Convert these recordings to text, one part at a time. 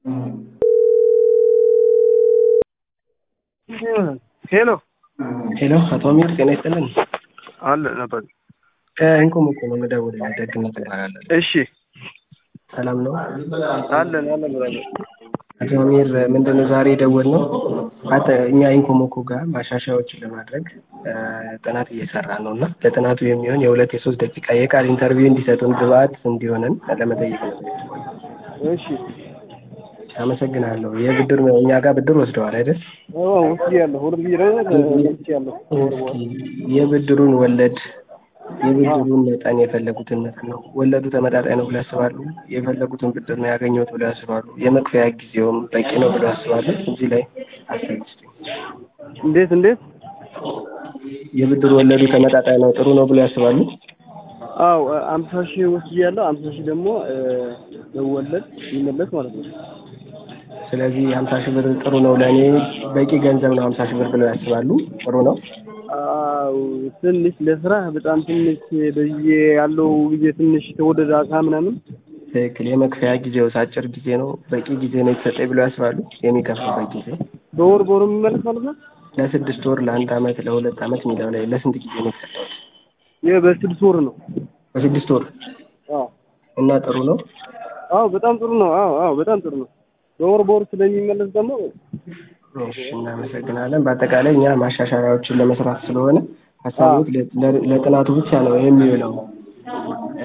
ሄሎ ሄሎ አቶ አሚር ጤና ይስጥልን። አለ ነበር። ከኢንኮም እኮ ነው የምደውልልህ። ደግነት እባላለሁ። እሺ ሰላም ነው? አለን አለን ብላለች። አቶ አሚር ምንድነው ዛሬ የደወልነው አተ እኛ ኢንኮሞኮ ጋር ማሻሻያዎችን ለማድረግ እ ጥናት እየሰራ ነው እና ለጥናቱ የሚሆን የሁለት የሶስት ደቂቃ የቃል ኢንተርቪው እንዲሰጡን ግብአት እንዲሆነን ለመጠየቅ ነው። እሺ አመሰግናለሁ። የብድር እኛ ጋር ብድር ወስደዋል አይደል? ውስጥ ያለሁ ሁለት ቢሮ ውስጥ ያለሁ እስኪ የብድሩን ወለድ የብድሩን መጠን የፈለጉትን መጠን ነው። ወለዱ ተመጣጣኝ ነው ብሎ ያስባሉ? የፈለጉትን ብድር ነው ያገኘሁት ብሎ ያስባሉ? የመክፈያ ጊዜውም በቂ ነው ብሎ ያስባሉ? እዚህ ላይ አስተያየት ስጡኝ። እንዴት እንዴት? የብድር ወለዱ ተመጣጣኝ ነው ጥሩ ነው ብሎ ያስባሉ? አው አምሳ ሺህ ውስጥ ያለው አምሳ ሺህ ደግሞ በወለድ ይመለስ ማለት ነው። ስለዚህ ሀምሳ ሺህ ብር ጥሩ ነው ለእኔ በቂ ገንዘብ ነው ሀምሳ ሺህ ብር ብለው ያስባሉ? ጥሩ ነው። አው ትንሽ ለስራ በጣም ትንሽ በየ ያለው ጊዜ ትንሽ ተወደደ አካ ምናምን ትክክል። የመክፈያ ጊዜው አጭር ጊዜ ነው በቂ ጊዜ ነው የተሰጠኝ ብለው ያስባሉ? የሚከፍሉበት ጊዜ በወር በወር የሚመለስ ማለት ነው። ለስድስት ወር ለአንድ አመት ለሁለት አመት የሚለው ላይ ለስንት ጊዜ ነው የተሰጠው? ይህ በስድስት ወር ነው። በስድስት ወር አዎ እና ጥሩ ነው። አዎ በጣም ጥሩ ነው። አዎ አዎ በጣም ጥሩ ነው። በወር በወር ስለሚመለስ ደግሞ እሺ እናመሰግናለን። በአጠቃላይ እኛ ማሻሻያዎችን ለመስራት ስለሆነ ሀሳቦች ለ- ለጥናቱ ብቻ ነው የሚውለው። እ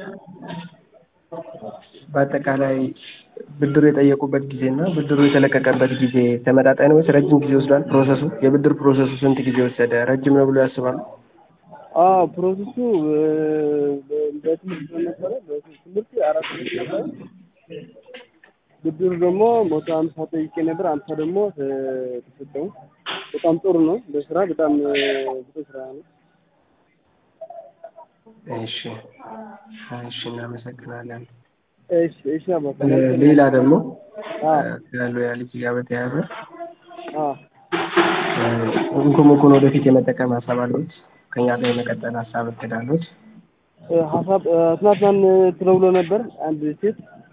በአጠቃላይ ብድሩ የጠየቁበት ጊዜ እና ብድሩ የተለቀቀበት ጊዜ ተመጣጣኝ ነው ወይስ ረጅም ጊዜ ወስዷል? ፕሮሰሱ የብድር ፕሮሰሱ ስንት ጊዜ ወሰደ? ረጅም ነው ብሎ ያስባሉ? አዎ ፕሮሰሱ በ- በትምህርት ስለነበረ በትምህርት አራት ዓመት ነበረ። ብድሩ ደግሞ መቶ አምሳ ጠይቄ ነበር። አምሳ ደግሞ ተ- ተሰጠው። በጣም ጥሩ ነው። በስራ በጣም ጥሩ ስራ ነው። እሺ እሺ እናመሰግናለን። እሺ እሺ አባባ እ ሌላ ደግሞ አዎ ያለው ያ ልጅ ጋር በተያያዘ አዎ ኢንኮሞኮን ወደፊት የመጠቀም ሀሳብ አለዎት? ከኛ ጋር የመቀጠል ሀሳብ እቅድ አለዎት? እ ሀሳብ እ ትናንትናን ተደውሎ ነበር አንድ ሴት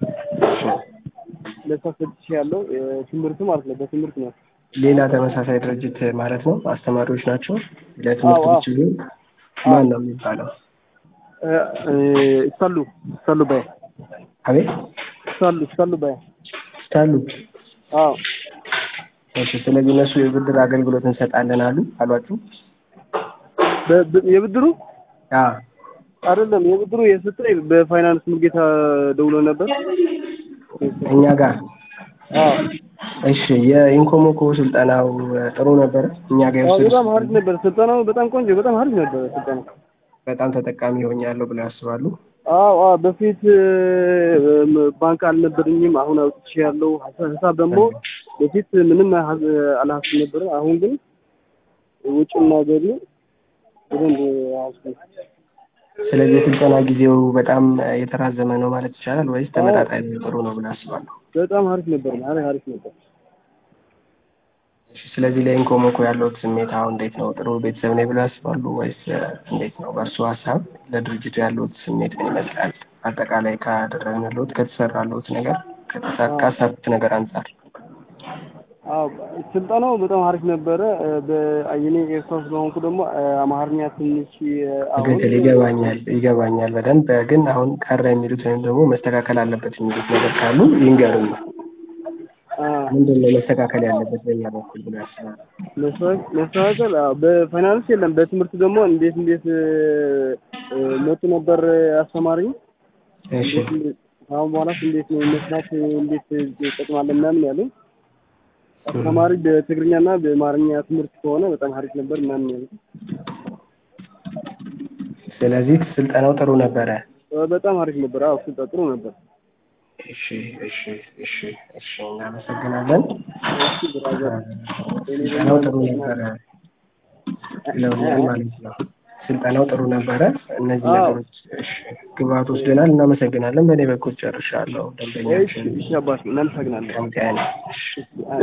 ለሷ ሰጥቼ ያለው ትምህርቱ ማለት ነው። በትምህርት ነው። ሌላ ተመሳሳይ ድርጅት ማለት ነው። አስተማሪዎች ናቸው። ለትምህርት አዎ፣ አዎ። ቢችሉ ማን ነው የሚባለው? እ እ ይሳሉ ይሳሉ ባይ አቤት ይሳሉ ይሳሉ ባይ ስታሉ አዎ እሺ። ስለዚህ እነሱ የብድር አገልግሎት እንሰጣለን አሉ አሏችሁ? በ- በ- የብድሩ አዎ አይደለም የብድሩ የሰጠኝ በፋይናንስ ሙልጌታ ደውሎ ነበር። እኛ ጋር አዎ እሺ። የኢንኮሞኮ ስልጠናው እ ጥሩ ነበረ። እኛ ጋር አዎ የወሰዱት በጣም አሪፍ ነበር ስልጠናው። በጣም ቆንጆ በጣም አሪፍ ነበር ስልጠናው። በጣም ተጠቃሚ ሆኛለሁ ብለው ያስባሉ? አዎ አዎ በፊት እ፣ ባንክ አልነበረኝም። አሁን አውጥቼ ያለው ሂሳብ ደግሞ በፊት ምንም ሀ- አልሀብም ነበር። አሁን ግን ውጭና ገቢ በደንብ ያዝኩ። ስለዚህ የስልጠና ጊዜው በጣም እ የተራዘመ ነው ማለት ይቻላል ወይስ ተመጣጣኝ ነው ጥሩ ነው ብለው ያስባሉ? በጣም አሪፍ ነበር ማለት አሪፍ ነበር። እሺ፣ ስለዚህ ለኢንኮሞኮ ያለውት ስሜት አሁን እንዴት ነው? ጥሩ ቤተሰብ ነኝ ብለው ያስባሉ ወይስ እ እንዴት ነው? በእርሱ ሀሳብ ለድርጅቱ ያለውት ስሜት ምን ይመስላል? አጠቃላይ ካደረግንልዎት ከተሰራልዎት ነገር ከተሳካ ካሳኩት ነገር አንጻር አዎ ስልጠናው በጣም አሪፍ ነበረ። እ፣ በእኔ ኤርትራ ስለሆንኩ ደግሞ እ፣ አማርኛ ትንሽ እ፣ አሁን ትክክል ይገባኛል ይገባኛል በደንብ ግን አሁን ቀረ የሚሉት ወይም ደግሞ መስተካከል አለበት የሚሉት ነገር ካሉ ይንገሩኝ። አ፣ ምንድን ነው መስተካከል ያለበት በእኛ በኩል ብሎ ያስባሉ? መስተካከል መስተካከል አዎ፣ በፋይናንስ የለም። በትምህርት ደግሞ እንዴት እንዴት እ፣ እ፣ መጡ ነበር አስተማሪኝ እሺ አሁን በኋላስ እንዴት ነው መስራት እንዴት ይጠቅማል ምናምን ያለው አስተማሪ በትግርኛና በአማርኛ ትምህርት ከሆነ በጣም አሪፍ ነበር ምናምን ያለው ስለዚህ ስልጠናው ጥሩ ነበረ። በጣም አሪፍ ነበር። አዎ ስልጠና ጥሩ ነበር። እሺ እሺ እሺ እሺ እናመሰግናለን። እሺ ብራዘር ስልጠናው ጥሩ ነበረ ብለውኛል ማለት ነው። ስልጠናው ጥሩ ነበረ። እነዚህ አዎ። ነገሮች እሺ ግብአት ወስደናል። እናመሰግናለን። በእኔ በኩል ጨርሻለሁ። እሺ ደንበኛችን እሺ አባት እናመሰግናለን። ቀን ጤና። እሺ እሺ